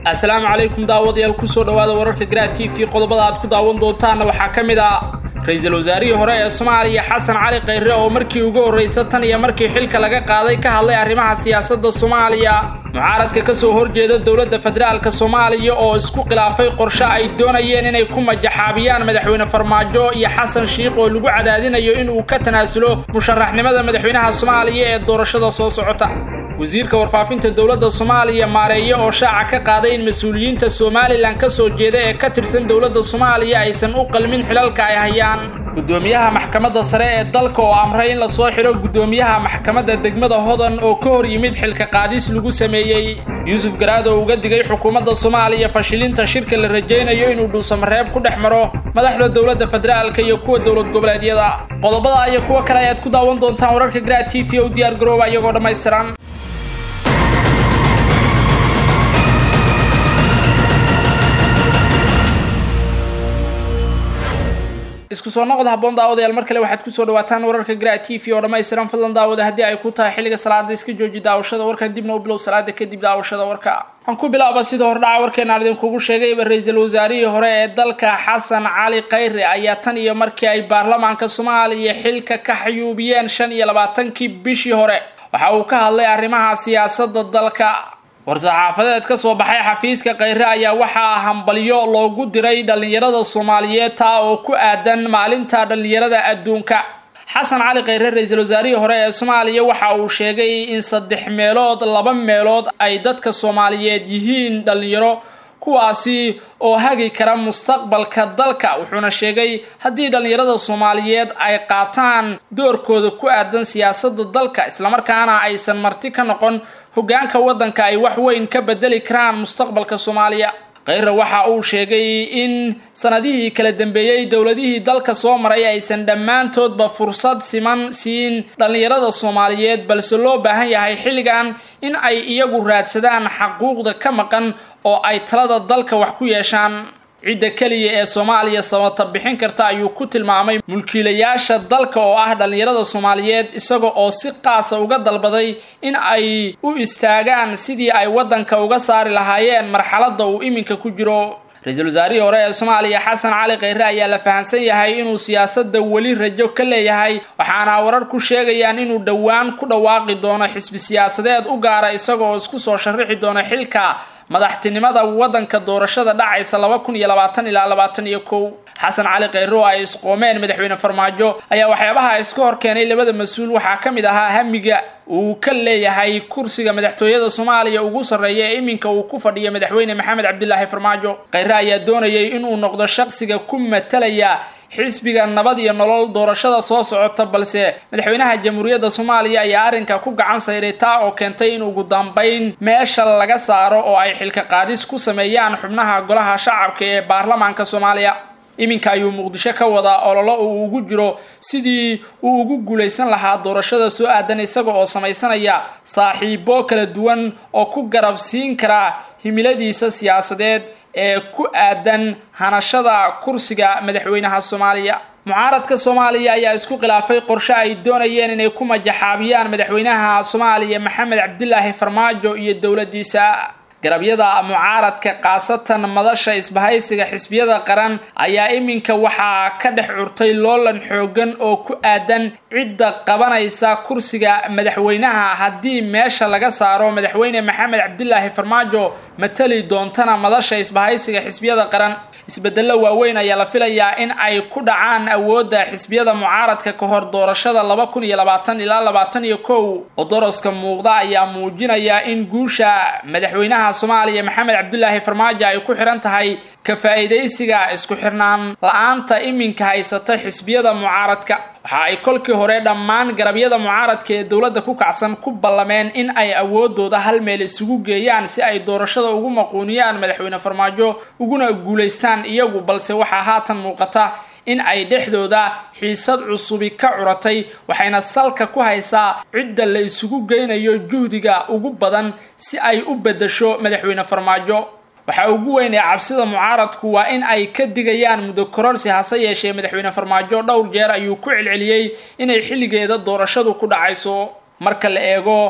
assalaamu calaykum daawadayaal kusoo dhowaada wararka garaa t v qodobada aad ku daawan doontaanna waxaa ka mid ah ra-iisul wasaarihii hore ee soomaaliya xasan cali khayre oo markii ugu horraysa tan iyo markii xilka laga qaaday ka hadlay arrimaha siyaasadda soomaaliya mucaaradka ka soo horjeeda dowladda federaalka soomaaliya oo isku khilaafay qorshe ay doonayeen inay ku majaxaabiyaan madaxweyne farmaajo iyo xasan shiikh oo lagu cadaadinayo inuu ka tanaasulo musharaxnimada madaxweynaha soomaaliya ee doorashada soo socota wasiirka warfaafinta dowladda soomaaliya maareeye oo shaaca ka qaaday in mas-uuliyiinta somalilan ka soo jeeda ee ka tirsan dowladda soomaaliya aysan u qalmin xilalka ay hayaan guddoomiyaha maxkamadda sare ee dalka oo amray in lasoo xidho guddoomiyaha maxkamadda degmada hodan oo ka hor yimid xilka qaadis lagu sameeyey yuusuf garaad oo uga digay xukuumadda soomaaliya fashilinta shirka la rajaynayo inuu dhuusamareeb ku dhex maro madaxda dowladda federaalka iyo kuwa dowlad goboleedyada qodobada iyo kuwo kale ayaad ku daawan doontaan wararka garaa t v o diyaar garooba iyagoo dhammaystiran isku soo noqod haboon daawadayaal mar kale waxaad kusoo dhawaataan wararka garaa t v oo dhammaystiran fadlan daawada haddii ay ku tahay xilliga salaada iska jooji daawashada warka dibna u bilow salaada kadib daawashada warka waxaan ku bilaaba sida hordhaca warkeenaan idinkugu sheegayba ra-iisul wasaarihii hore ee dalka xasan cali khayre ayaa tan iyo markii ay baarlamaanka soomaaliya xilka ka xayuubiyeen shan iyo labaatankii bishii hore waxa uu ka hadlay arrimaha siyaasadda dalka war-saxaafadeed ka soo baxay xafiiska khayre ayaa waxaa hambalyo loogu diray dhallinyarada soomaaliyeed taa oo ku aadan maalinta dhallinyarada adduunka xasan cali khayre ra-iisul wasaarihii hore ee soomaaliya waxa uu sheegay in saddex meelood laba meelood ay dadka soomaaliyeed yihiin dhallinyaro kuwaasi oo hagi kara mustaqbalka dalka wuxuuna sheegay haddii dhallinyarada soomaaliyeed ay qaataan doorkooda ku aadan siyaasadda dalka islamarkaana aysan marti ka noqon hoggaanka waddanka ay wax weyn ka bedeli karaan mustaqbalka soomaaliya khayre waxa uu sheegay in sanadihii kala dambeeyey dowladihii dalka soo maray aysan dhammaantoodba fursad siman siin dhallinyarada soomaaliyeed balse loo baahan yahay xilligan in ay iyagu raadsadaan xaquuqda ka maqan oo ay talada dalka wax ku yeeshaan cidda keliya ee soomaaliya sabata bixin karta ayuu ku tilmaamay mulkiilayaasha dalka oo ah dhallinyarada soomaaliyeed isaga oo si qaasa uga dalbaday in ay u istaagaan sidii ay waddanka uga saari lahaayeen marxaladda uu iminka ku jiro ra-iisul wasaarihii hore ee soomaaliya xasan cali khayre ayaa la fahamsan yahay inuu siyaasadda weli rajo ka leeyahay waxaana warar ku sheegayaan inuu dhowaan ku dhawaaqi doono xisbi siyaasadeed u gaara isagaoo isku soo sharixi doona xilka madaxtinimada waddanka doorashada dhacaysa laba kun iyo labaatan ilaa labaatan iyo kow xasan cali khayre oo ay isqoomeen madaxweyne farmaajo ayaa waxyaabaha iska hor keenay labada mas-uul waxaa ka mid ahaa hamiga uu ka leeyahay kursiga madaxtooyada soomaaliya ugu sarreeya ee iminka uu ku fadhiyo madaxweyne maxamed cabdilaahi farmaajo khayre ayaa doonayay inuu noqdo shaqsiga ku matalaya xisbiga nabad iyo nolol doorashada soo socota balse madaxweynaha jamhuuriyadda soomaaliya ayaa arrinka ku gacan sayray taa oo keentay in ugu dambayn meesha laga saaro oo ay xilka qaadis ku sameeyaan xubnaha golaha shacabka ee baarlamaanka soomaaliya iminka ayuu muqdisho ka wadaa ololo uu ugu jiro sidii uu ugu guulaysan lahaa doorashada soo aadan isaga oo samaysanaya saaxiibo kala duwan oo ku garab siin kara himiladiisa siyaasadeed ee ku aadan hanashada kursiga madaxweynaha soomaaliya mucaaradka soomaaliya ayaa isku khilaafay qorshe ay doonayeen inay ku majaxaabiyaan madaxweynaha soomaaliya maxamed cabdilaahi farmaajo iyo dowladdiisa garabyada mucaaradka khaasatan madasha isbahaysiga xisbiyada qaran ayaa iminka waxaa ka dhex curtay loolan xoogan oo ku aadan cidda qabanaysa kursiga madaxweynaha haddii meesha laga saaro madaxweyne maxamed cabdilaahi farmaajo matali doontana madasha isbahaysiga xisbiyada qaran isbedello waaweyn ayaa la filayaa in ay ku dhacaan awoodda xisbiyada mucaaradka ka hor doorashada laba kun iyo labaatan ilaa labaatan iyo kow odoroska muuqda ayaa muujinaya in guusha madaxweynaha soomaaliya maxamed cabdilaahi farmaajo ay ku xihan tahay ka faa'iidaysiga isku xirnaan la-aanta iminka haysata xisbiyada mucaaradka waxa ay kolkii hore dhammaan garabyada mucaaradka ee dowladda ku kacsan ku ballameen in ay awoodooda hal meel isugu geeyaan si ay doorashada ugu maquuniyaan madaxweyne farmaajo uguna guulaystaan iyagu balse waxaa haatan muuqata in ay dhexdooda xiisad cusubi ka curatay waxayna salka ku haysaa cidda la isugu geynayo juhdiga ugu badan si ay u beddesho madaxweyne farmaajo waxaa ugu weyn ee cabsida mucaaradku waa in ay ka digayaan muddo kororsi hase yeeshee madaxweyne farmaajo dhowr jeer ayuu ku celceliyey inay xilligeeda doorashadu ku dhacayso marka la eego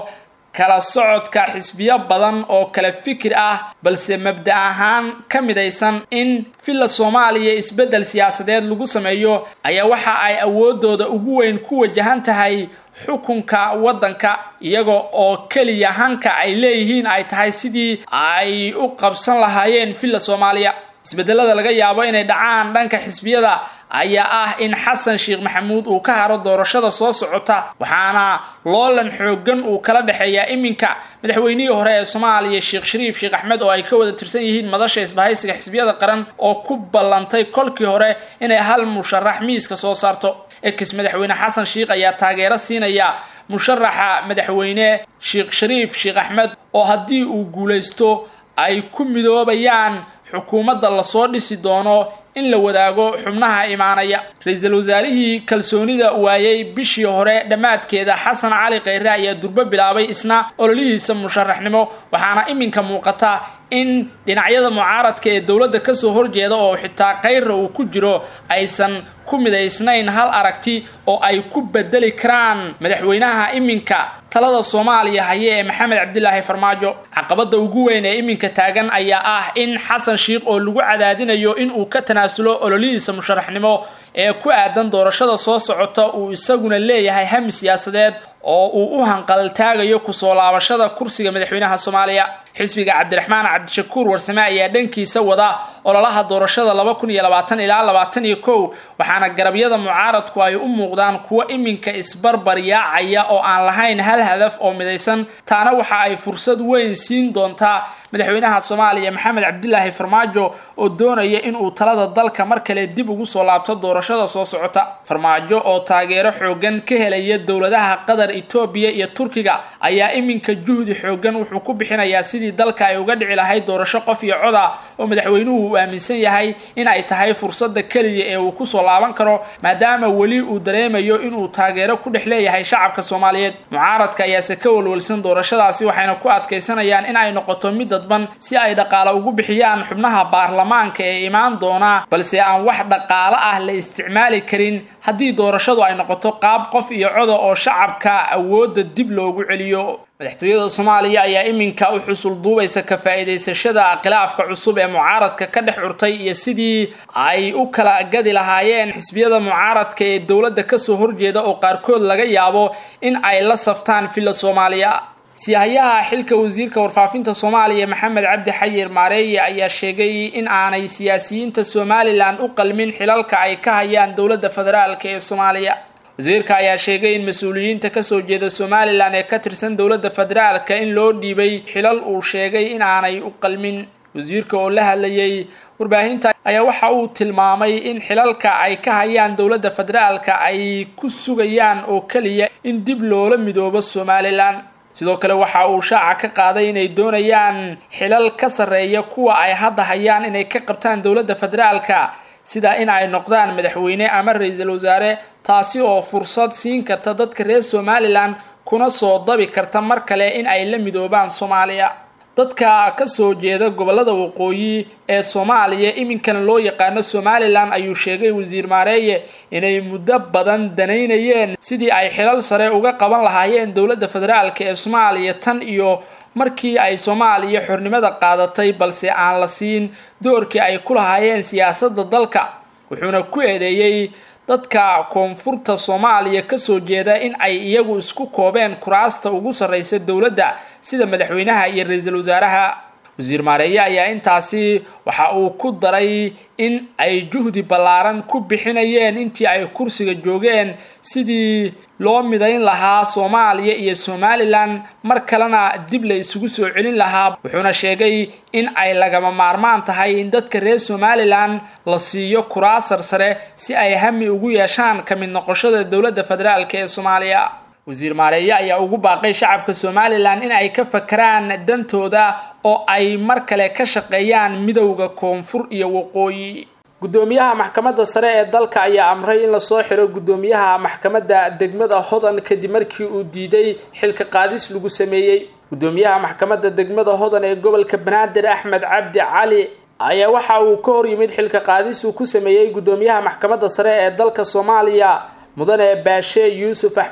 kala socodka xisbiyo badan oo kala fikir ah balse mabda ahaan ka midaysan in villa soomaaliya isbeddel siyaasadeed lagu sameeyo ayaa waxa ay awoodooda ugu weyn ku wajahan tahay xukunka waddanka iyaga oo keliya hanka ay leeyihiin ay tahay sidii ay u qabsan lahaayeen villa soomaaliya isbedelada laga yaabo inay dhacaan dhanka xisbiyada ayaa ah in xasan sheekh maxamuud uu ka haro doorashada soo socota waxaana loolan xoogan uu kala dhexeeyaa iminka madaxweynihii hore ee soomaaliya sheekh shariif sheekh axmed oo ay ka wada tirsan yihiin madasha isbahaysiga xisbiyada qaran oo ku ballantay kolkii hore inay hal musharax miiska soo saarto ex madaxweyne xasan sheekh ayaa taageero siinaya musharaxa madaxweyne sheekh shariif sheekh axmed oo haddii uu guulaysto ay ku midoobayaan xukuumadda lasoo dhisi doono in la wadaago xubnaha imaanaya ra-iisul wasaarihii kalsoonida waayey bishii hore dhammaadkeeda xasan cali kheyre ayaa durbo bilaabay isna ololihiisa musharaxnimo waxaana iminka muuqata in dhinacyada mucaaradka ee dowladda kasoo horjeeda oo xitaa kheyra uu ku jiro aysan ku midaysnayn hal aragti oo ay ku bedeli karaan madaxweynaha iminka talada soomaaliya haye ee maxamed cabdilaahi farmaajo caqabada ugu weyn ee iminka taagan ayaa ah in xasan sheekh oo lagu cadaadinayo in uu ka tanaasulo ololihiisa musharaxnimo ee ku aadan doorashada soo socota uu isaguna leeyahay hami siyaasadeed oo uu u hanqaltaagayo kusoo laabashada kursiga madaxweynaha soomaaliya xisbiga cabdiraxmaan cabdishakuur warsame ayaa dhankiisa wada ololaha doorashada laba kun iyo labaatan ilaa labaatan iyo kow waxaana garabyada mucaaradku ay u muuqdaan kuwo iminka isbarbaryaacaya oo aan lahayn hal hadaf oo midaysan taana waxa ay fursad weyn siin doontaa madaxweynaha soomaaliya maxamed cabdilaahi farmaajo oo doonaya inuu talada dalka mar kale dib ugu soo laabto doorashada soo socota farmaajo oo taageero xoogan ka helaya dowladaha qatar etoobiya iyo turkiga ayaa iminka juhdi xoogan wuxuu ku bixinayaa sidii dalka ay uga dhici lahayd doorasho qof iyo coda oo madaxweynuhu uu aaminsan yahay in ay tahay fursada keliya ee uu kusoo laaban karo maadaama weli uu dareemayo inuu taageero ku dhex leeyahay shacabka soomaaliyeed mucaaradka ayaase ka walwalsan doorashadaasi waxayna ku adkaysanayaan in ay noqoto mid dadban si ay dhaqaale ugu bixiyaan xubnaha baarlamaanka ee imaan doona balse aan wax dhaqaale ah la isticmaali karin haddii doorashadu ay noqoto qaab qof iyo coda oo shacabka awoodda dib loogu celiyo madaxtooyada soomaaliya ayaa iminka u xusul duubaysa ka faa'iidaysashada khilaafka cusub ee mucaaradka ka dhex curtay iyo sidii ay u kala gadi lahaayeen xisbiyada mucaaradka ee dowladda kasoo horjeeda oo qaarkood laga yaabo in ay la saftaan villa soomaaliya siyahayaha xilka wasiirka warfaafinta soomaaliya maxamed cabdi xayir maareeye ayaa sheegay in aanay siyaasiyiinta somalilan u qalmin xilalka ay ka hayaan dowladda federaalk ee soomaaliya wasiirka ayaa sheegay in mas-uuliyiinta kasoo jeeda somalilan ee ka tirsan dowladda federaalka in loo dhiibay xilal uu sheegay in aanay u qalmin wasiirka oo la hadlayay warbaahinta ayaa waxa uu tilmaamay in xilalka ay ka hayaan dowladda federaalka ay ku sugayaan oo keliya in dib loola midoobo somalilan sidoo kale waxa uu shaaca ka qaaday inay doonayaan xilal ka sarreeya kuwa ay hadda hayaan inay ka qabtaan dowladda federaalka sida in ay noqdaan madaxweyne ama ra-iisul wasaare taasi oo fursad siin karta dadka reer somalilan kuna soo dabi karta mar kale in ay la midoobaan soomaaliya dadka kasoo jeeda gobolada waqooyi ee soomaaliya iminkana loo yaqaano somalilan ayuu sheegay wasiir maareeye inay muddo badan danaynayeen sidii ay xilal sare uga qaban lahaayeen dowladda federaalk ee soomaaliya tan iyo markii ay soomaaliya xornimada qaadatay balse aan la siin doorkii ay ku lahaayeen siyaasadda dalka wuxuuna ku eedeeyey dadka koonfurta soomaaliya kasoo jeeda in ay iyagu isku koobeen kuraasta ugu sarreysa dowladda sida madaxweynaha iyo ra-iisul wasaaraha wasiir maareeye ayaa intaasi waxa uu ku daray in ay juhdi ballaaran ku bixinayeen intii ay kursiga joogeen sidii loo midayn lahaa soomaaliya iyo somalilan mar kalena dib la isugu soo celin lahaa wuxuuna sheegay in ay lagama maarmaan tahay in dadka reer somalilan la siiyo kuraas sarsare si ay hami ugu yeeshaan ka mid noqoshada dowladda federaalk ee soomaaliya wasiir maareeye ayaa ugu baaqay shacabka somalilan in ay ka fakaraan dantooda oo ay mar kale ka shaqeeyaan midowda koonfur iyo waqooyi guddoomiyaha maxkamadda sare ee dalka ayaa amray in lasoo xiro guddoomiyaha maxkamadda degmada hodan kadib markii uu diiday xilka qaadis lagu sameeyey guddoomiyaha maxkamadda degmada hodan ee gobolka banaadir axmed cabdi cali ayaa waxa uu ka hor yimid xilka qaadis uu ku sameeyey guddoomiyaha maxkamadda sare ee dalka soomaaliya mudane baashe yuusuf axmed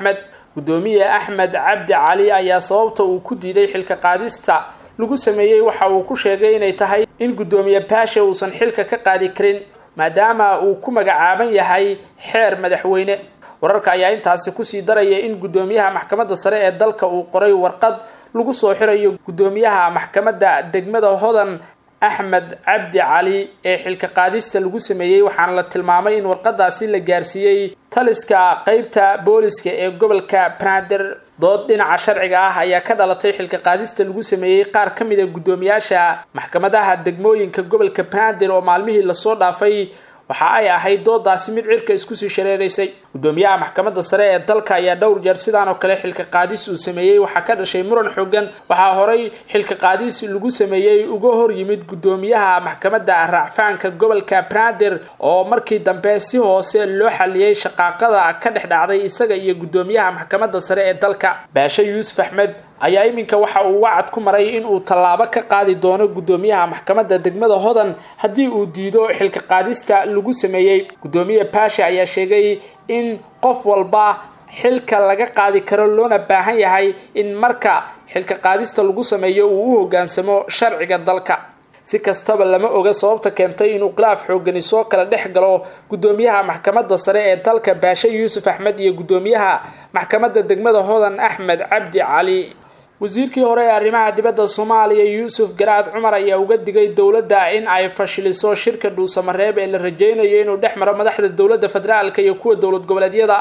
guddoomiye axmed cabdi cali ayaa sababta uu ku diiday xilka qaadista lagu sameeyey waxa uu ku sheegay inay tahay in guddoomiye baashe uusan xilka ka qaadi karin maadaama uu ku magacaaban yahay xeer madaxweyne wararka ayaa intaasi kusii daraya in guddoomiyaha maxkamadda sare ee dalka uu qoray warqad lagu soo xirayo guddoomiyaha maxkamadda degmada hodan axmed cabdi cali ee xilka qaadista lagu sameeyey waxaana la tilmaamay in warqadaasi la gaarsiiyey taliska qeybta booliska ee gobolka banaadir dood dhinaca sharciga ah ayaa ka dhalatay xilka qaadista lagu sameeyey qaar ka mid a guddoomiyaasha maxkamadaha degmooyinka gobolka banaadir oo maalmihii lasoo dhaafay waxa ay ahayd doodaasi mid cirka iskusii shareeraysay guddoomiyaha maxkamadda sare ee dalka ayaa dhowr jeer sidaan oo kale xilka qaadis uu sameeyey waxaa ka dhashay muran xoogan waxaa horay xilka qaadis lagu sameeyey uga hor yimid guddoomiyaha maxkamadda raacfaanka gobolka banaadir oo markii dambe si hoose loo xaliyey shaqaaqada ka dhex dhacday isaga iyo guddoomiyaha maxkamadda sare ee dalka baashe yuusuf axmed ayaa iminka waxa uu wacad ku maray in uu tallaabo ka qaadi doono guddoomiyaha maxkamadda degmada hodan haddii uu diido xilka qaadista lagu sameeyey guddoomiye baashe ayaa sheegay in qof walba xilka laga qaadi karo loona baahan yahay in marka xilka qaadista lagu sameeyo uu u hoggaansamo sharciga dalka si kastaba lama oga sababta keentay inuu khilaaf xoogani soo kala dhex galo guddoomiyaha maxkamadda sare ee dalka baashe yuusuf axmed iyo guddoomiyaha maxkamadda degmada hodan axmed cabdi cali wasiirkii hore ee arrimaha dibadda soomaaliya yuusuf garaad cumar ayaa uga digay dowladda in ay fashiliso shirka dhuusamareeb ee la rajeynayo inuu dhex maro madaxda dowladda federaalka iyo kuwa dowlad goboleedyada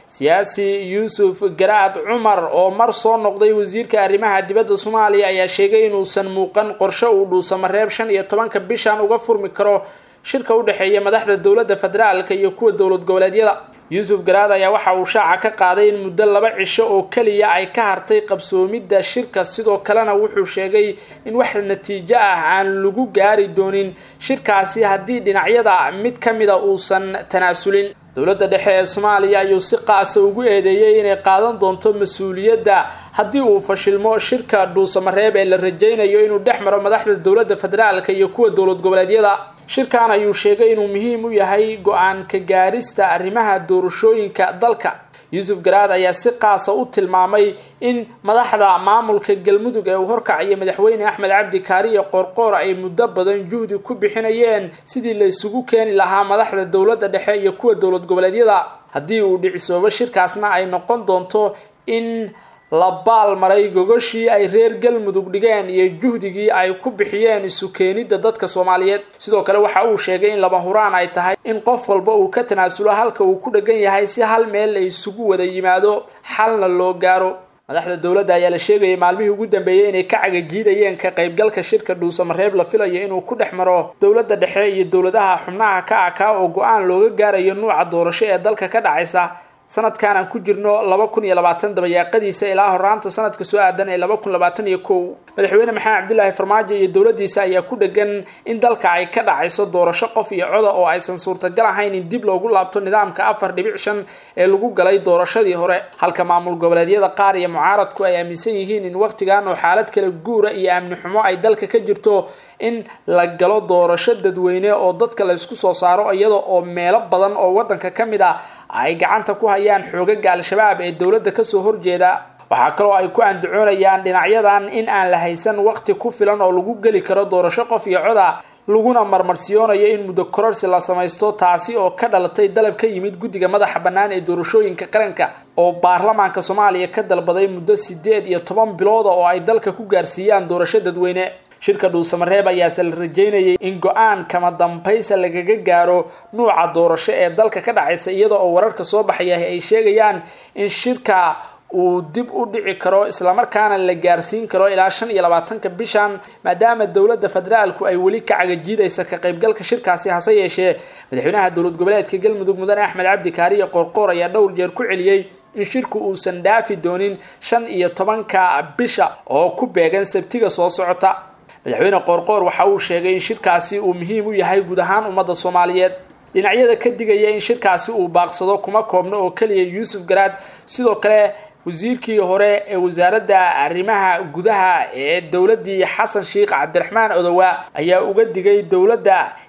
siyaasi yuusuf garaad cumar oo mar soo noqday wasiirka arrimaha dibadda soomaaliya ayaa sheegay inuusan muuqan qorshe uu dhuusamareeb shan iyo tobanka bishan uga furmi karo shirka u dhexeeya madaxda dowladda federaalka iyo kuwa dowlad goboleedyada yuusuf garaad ayaa waxa uu shaaca ka qaaday in muddo laba cisho oo keliya ay ka hartay qabsoomidda shirka sidoo kalena wuxuu sheegay in wax natiijo ah aan lagu gaari doonin shirkaasi haddii dhinacyada mid ka mida uusan tanaasulin dowladda dhexe ee soomaaliya ayuu si qaasa ugu eedeeyey inay qaadan doonto mas-uuliyadda haddii uu fashilmo shirka dhuusamareeb ee la rajeynayo inuu dhex maro madaxda dowladda federaalka iyo kuwa dowlad goboleedyada shirkan ayuu sheegay inuu muhiim u yahay go-aan ka gaarista arrimaha doorashooyinka dalka yuusuf garaad ayaa si qaasa u tilmaamay in madaxda maamulka galmudug ee uu horkacayo madaxweyne axmed cabdi kaariyo qoorqoor ay muddo badan juhdi ku bixinayeen sidii la isugu keeni lahaa madaxda dowladda dhexe iyo kuwa dowlad goboleedyada haddii uu dhicisoobo shirkaasna ay noqon doonto in la baal maray gogoshii ay reer galmudug dhigeen iyo juhdigii ay ku bixiyeen isu keenidda dadka soomaaliyeed sidoo kale waxa uu sheegay in lama huraan ay tahay in qof walba uu ka tanaasulo halka uu ku dhegan yahay si hal meel la isugu wada yimaado xalna loo gaaro madaxda dowladda ayaa la sheegayay maalmihii ugu dambeeyey inay ka cagajiidayeen ka qaybgalka shirka dhuusamareeb la filayo inuu ku dhex maro dowladda dhexe iyo dowladaha xubnaha ka akaa oo go-aan looga gaarayo nuuca doorasho ee dalka ka dhacaysa sanadkan aan ku jirno laba kun iyo labaatan dabayaaqadiisa ilaa horaanta sanadka soo aadan ee laba kun labaatan iyo kow madaxweyne maxamed cabdilaahi farmaajo iyo dowladdiisa ayaa ku dhegan in dalka ay ka dhacayso doorasho qof iyo coda oo aysan suurtagal ahayn in dib loogu laabto nidaamka afar dhibic shan ee lagu galay doorashadii hore halka maamul goboleedyada qaar iyo mucaaradku ay aaminsan yihiin in wakhtigan oo xaalad kala guura iyo amni xumo ay dalka ka jirto in la galo doorasho dadweyne oo dadka laysku soo saaro iyada oo meelo badan oo waddanka ka mid ah ay gacanta ku hayaan xoogaga al-shabaab ee dowladda kasoo horjeeda waxaa kaloo ay ku andacoonayaan dhinacyadan in aan la haysan waqti ku filan oo lagu geli karo doorasho qof iyo coda laguna marmarsiyoonayo in muddo kororsi la samaysto taasi oo ka dhalatay dalab ka yimid guddiga madaxa bannaan ee doorashooyinka qaranka oo baarlamaanka soomaaliya ka dalbaday muddo sideed iyo toban bilooda oo ay dalka ku gaarsiiyaan doorasho dadweyne shirka dhuusamareeb ayaase la rajeynayay in go-aan kama dambaysa lagaga gaaro nuuca doorasho ee dalka ka dhacaysa iyada oo wararka soo baxaya ay sheegayaan in shirka uu dib u dhici karo islamarkaana la gaarsiin karo ilaa shan iyo labaatanka bishan maadaama dowladda federaalku ay weli ka cagajiidaysa ka qaybgalka shirkaasi hase yeeshee madaxweynaha dowlad goboleedka galmudug mudane axmed cabdi kaariyo qoorqoor ayaa dhowr jeer ku celiyey in shirku uusan dhaafi doonin shan iyo tobanka bisha oo ku beegan sabtiga soo socota madaxweyne qoorqoor waxa uu sheegay in shirkaasi uu muhiim u yahay guud ahaan ummadda soomaaliyeed dhinacyada ka digaya in shirkaasi uu baaqsado kuma koobno oo keliya yuusuf garaad sidoo kale wasiirkii hore ee wasaaradda arrimaha gudaha ee dowladdii xasan sheikh cabdiraxmaan odowa ayaa uga digay dowladda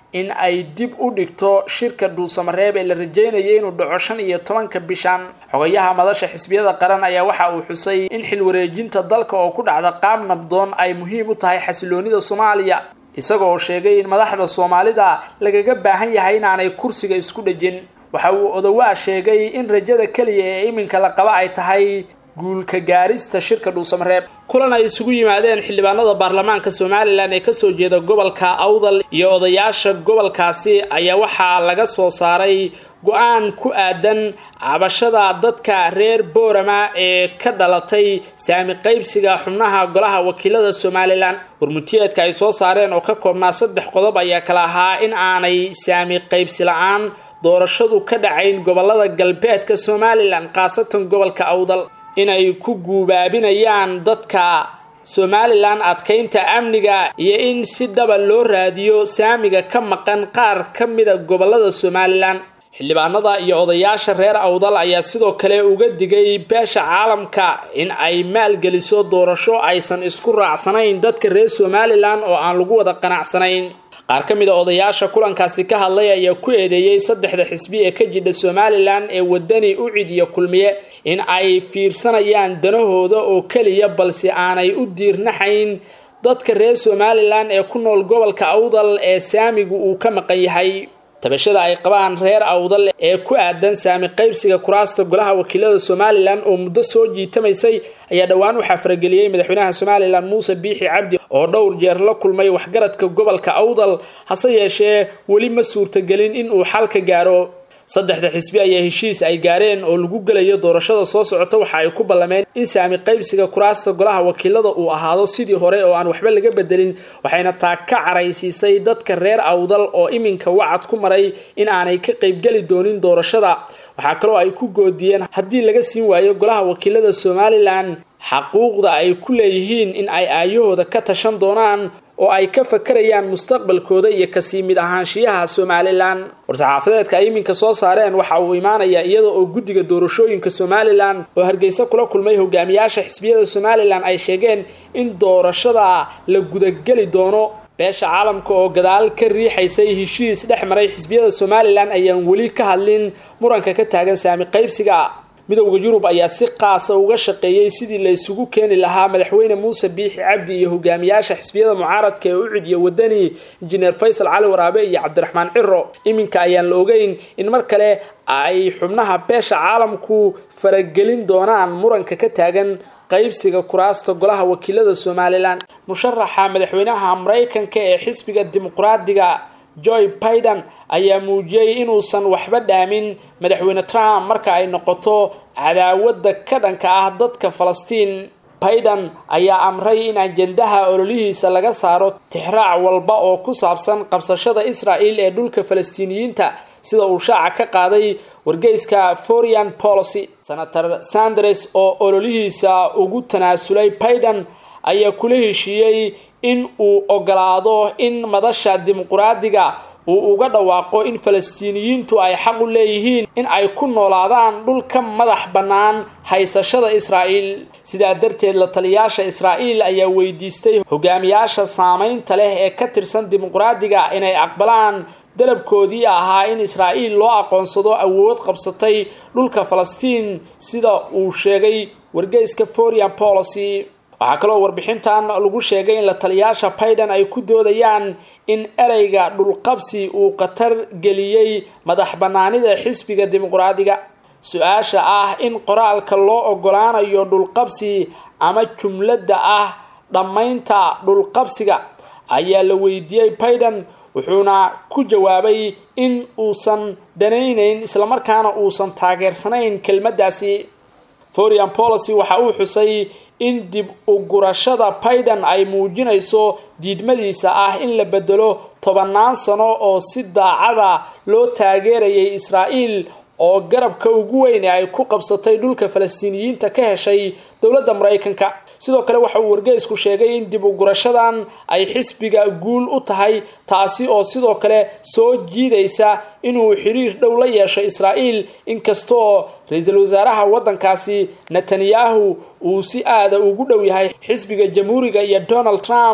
in ay dib u dhigto shirka dhuusamareeb ee la rajeynayay inuu dhaco shan iyo tobanka bishan xogayaha madasha xisbiyada qaran ayaa waxa uu xusay in xil wareejinta dalka oo ku dhacda qaab nabdoon ay muhiim u tahay xasiloonida soomaaliya isagoo sheegay in madaxda soomaalida lagaga baahan yahay inaanay kursiga isku dhejin waxa uu odowaa sheegay in rajada keliya ee iminka la qaba ay tahay guulka gaarista shirka dhuusamareeb kulan ay isugu yimaadeen xildhibaanada baarlamaanka somalilan ee kasoo jeeda gobolka awdal iyo odayaasha gobolkaasi ayaa waxaa laga soo saaray go-aan ku aadan cabashada dadka reer boorama ee ka dhalatay saami qaybsiga xubnaha golaha wakiilada somalilan warmutiyeedka ay soo saareen oo ka koobnaa saddex qodob ayaa kala ahaa in aanay saami qaybsi la-aan doorashadu ka dhacayn gobolada galbeedka somalilan khaasatan gobolka awdal inay ku guubaabinayaan dadka somalilan adkaynta amniga iyo in si dhaba loo raadiyo saamiga ka maqan qaar ka mida gobolada somalilan xildhibaanada iyo odayaasha reer awdal ayaa sidoo kale uga digay beesha caalamka in ay maalgeliso doorasho aysan isku raacsanayn dadka reer somalilan oo aan lagu wada qanacsanayn qaar ka mid a odayaasha kulankaasi ka hadlay ayaa ku eedeeyey saddexda xisbi ee ka jidha somalilan ee wadani ucid iyo kulmiye in ay fiirsanayaan danahooda oo keliya balse aanay u diirnaxayn dadka reer somalilan ee ku nool gobolka awdal ee saamigu uu ka maqan yahay tabashada ay qabaan reer awdal ee ku aadan saami qaybsiga kuraasta golaha wakiilada somalilan oo muddo soo jiitamaysay ayaa dhowaan waxaa farageliyey madaxweynaha somalilan muuse biixi cabdi oo dhowr jeer la kulmay waxgaradka gobolka awdal hase yeeshee weli ma suurtagelin in uu xal ka gaaro saddexda xisbi ayaa heshiis ay gaareen oo lagu gelayo doorashada soo socota waxa ay ku ballameen in saami qaybsiga kuraasta golaha wakiilada uu ahaado sidii hore oo aan waxba laga bedelin waxayna taa ka caraysiisay dadka reer awdal oo iminka wacad ku maray in aanay ka qaybgeli doonin doorashada waxaa kaloo ay ku goodiyeen haddii laga siin waayo golaha wakiilada somalilan xaquuqda ay ku leeyihiin in ay aayahooda ka tashan doonaan oo ay ka fakarayaan mustaqbalkooda iyo kasii mid ahaanshiyaha somalilan war-saxaafadeedka ay iminka soo saareen waxa uu imaanayaa iyada oo guddiga doorashooyinka somalilan oo hargeysa kula kulmay hogaamiyaasha xisbiyada somalilan ay sheegeen in doorashada la gudageli doono beesha caalamka oo gadaal ka riixaysay heshiis dhex maray xisbiyada somalilan ayaan weli ka hadlin muranka ka taagan saami qaybsiga midowda yurub ayaa si qaasa uga shaqeeyey sidii la isugu keeni lahaa madaxweyne muuse biixi cabdi iyo hogaamiyaasha xisbiyada mucaaradka ee ucid iyo wadani injineer faysal cali waraabe iyo cabdiraxmaan ciro iminka ayaan la ogeyn in mar kale ay xubnaha beesha caalamku faragelin doonaan muranka ka taagan qaybsiga kuraasta golaha wakiilada somalilan musharaxa madaxweynaha maraykanka ee xisbiga dimuqraadiga joy biden ayaa muujiyey inuusan waxba dhaamin madaxweyne trump marka ay noqoto cadaawadda ka dhanka ah dadka falastiin biden ayaa amray in ajendaha ololihiisa laga saaro tixraac walba oo ku saabsan qabsashada israel ee dhulka falastiiniyiinta sida uu shaaca ka qaaday wargeyska foreign policy senator sanders oo ololihiisa ugu tanaasulay biden ayaa kula heshiiyey in uu ogolaado in madasha dimuqraadiga uu uga dhawaaqo in falastiiniyiintu ay xaq u leeyihiin in ay ku noolaadaan dhul ka madax bannaan haysashada israa'iil sidaa darteed la taliyaasha israa'iil ayaa weydiistay hogaamiyaasha saamaynta leh ee ka tirsan dimuqraadiga inay aqbalaan dalabkoodii ahaa in israa'iil loo aqoonsado awood qabsatay dhulka falastiin sida uu sheegay wargeyska foreign policy waxaa kaloo warbixintan lagu sheegay in la taliyaasha biden ay ku doodayaan in ereyga dhulqabsi uu khatar geliyey madax bannaanida xisbiga dimuqraadiga su-aasha ah in qoraalka loo ogolaanayo dhulqabsi ama jumladda ah dhammaynta dhulqabsiga ayaa la weydiiyey biden wuxuuna ku jawaabay in uusan danaynayn islamarkaana uusan taageersanayn kelmaddaasi foreign policy waxa uu xusay in dib u gurashada biden ay muujinayso diidmadiisa ah in la bedelo tobannaan sano oo si daacada loo taageerayay israa'iil oo garabka ugu weyn ee ay ku qabsatay dhulka falastiiniyiinta ka heshay dowladda maraykanka sidoo kale waxa uu wargeysku sheegay in dib u gurashadan ay xisbiga guul u tahay taasi oo sidoo kale soo jiidaysa inuu xiriir dhow la yeesho israa'iil inkastoo ra-iisul wasaaraha waddankaasi netanyahu uu si aada ugu dhow yahay xisbiga jamhuuriga iyo donald trump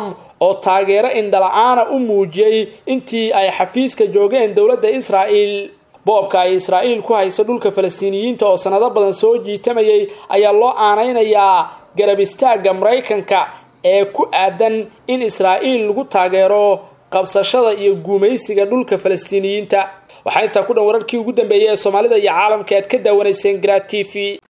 oo taageero indhala-aana u muujiyey intii ay xafiiska joogeen dowladda israa'el boobka ay israa'iil ku hayso dhulka falastiiniyiinta oo sanado badan soo jiitamayay ayaa loo aanaynayaa garab istaagga maraykanka ee ku aadan in israa'iil lagu taageero qabsashada iyo guumaysiga dhulka falastiiniyiinta waxaa intaa ku dhan wararkii ugu dambeeyey ee soomaalida iyo caalamka aad ka daawanayseen grat t v